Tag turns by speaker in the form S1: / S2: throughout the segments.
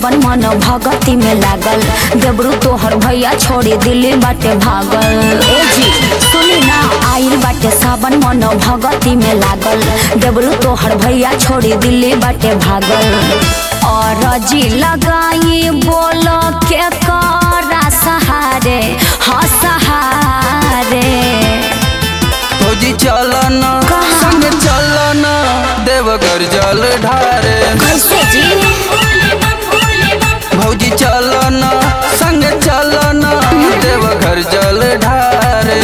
S1: सावन मन भगती में लागल देबरू तोहर भैया छोड़ी दिल्ली बाटे भागल ए जी सुनी ना आइल बाटे सावन मन भगती में लागल देबरू तोहर भैया छोड़ी दिल्ली बाटे भागल और जी लगाई बोल के करा सहारे हाँ सहारे
S2: फौजी चलन
S1: कहाँ?
S2: संग चलन देवघर जल ढारे
S1: कैसे जी
S2: भौजी चलन संग चलन देवघर जल ढारे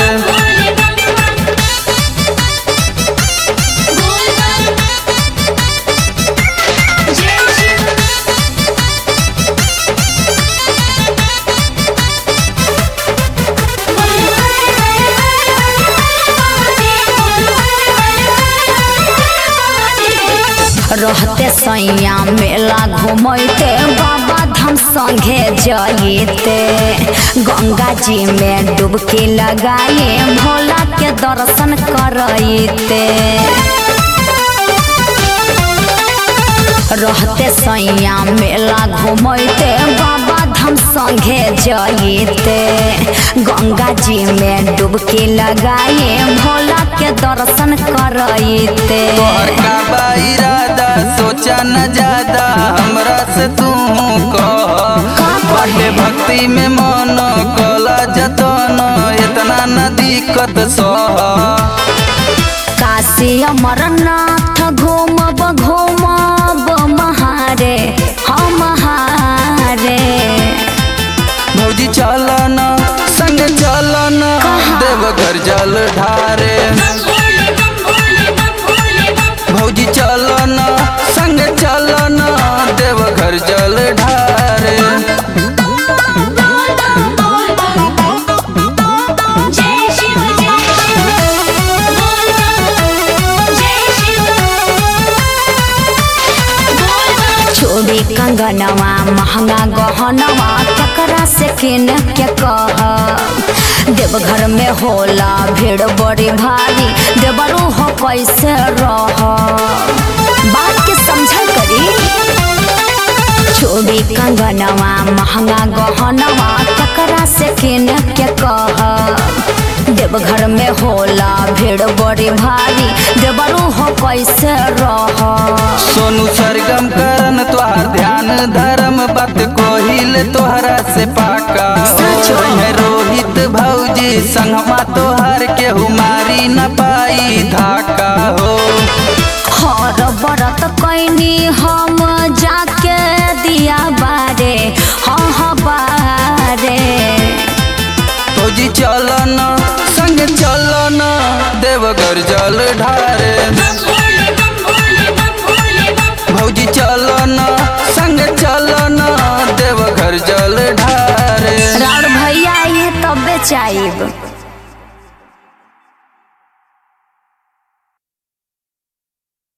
S1: रहते सैया मेला घूमते बाबा धाम संगे जइते गंगा जी में डुबकी लगाए भोला के दर्शन करते रहते सैया मेला घूमते बाबा धाम संगे जइते गंगा जी में डुबकी लगाए भोला के दर्शन करते
S2: तोहर का बा इरादा सोचा न ज्यादा हमरा से तू कह बाटे भक्ति में मन कला जतन इतना न दिक्कत सह
S1: काशी अमरनाथ घूमब घूमब महारे हम महारे
S2: भौजी चलन संग चलन
S1: कहाँ?
S2: देवघर जल ढारे भौजी चलन संग चलन देवघर जल ढारे
S1: चोरी कंगनवा महंगा गहनवा केकरा से किन के कह देवघर में होला भीड़ बड़ी भारी देवरू हो कैसे रह बात के समझल करी चोरी कंगनवा महंगा गहनवा केकरा से किन के कह देवघर में होला भीड़ बड़ी भारी देवरू हो कैसे रह
S2: सोनू सरगम करन तोहार ध्यान धर्म बात कोहिल तोहरा से पाका
S1: सच में।
S2: है रोहित भौजी संगमा तोहार के हुमारी न पाई धाका हो
S1: हर बरत कैनी हम जाके दिया बारे हाँ हाँ बारे
S2: फौजी चलन संग चलन देवघर जल ढारे भौजी चलन संग चलन देवघर जल ढारे
S1: राउर भैया ये तब चाइब